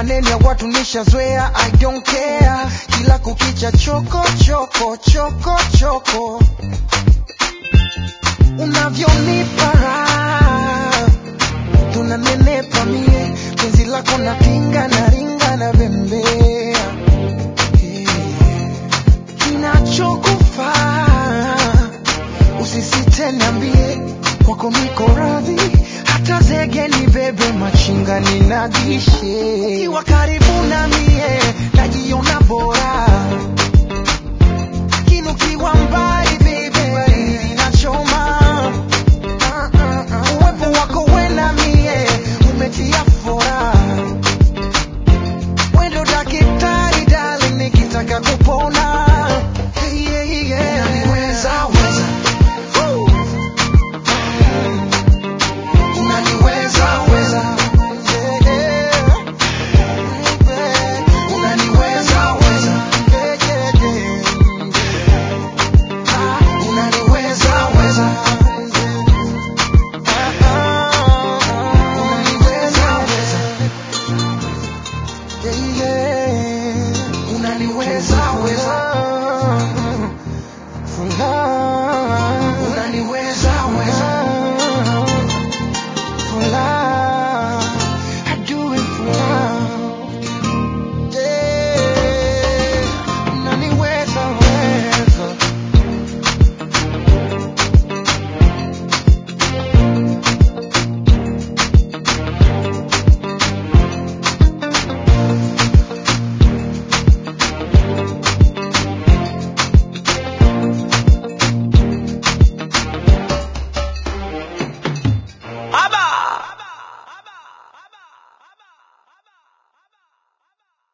maneno ya watu nishazoea I don't care kila kukicha choko choko choko choko unavyonipa raha tunanenepa mie penzi lako na pinga na ringa na bembea kinachokufaa usisite niambie kwako niko radhi hata zege ni bebe machinga ninagishe ukiwa karibu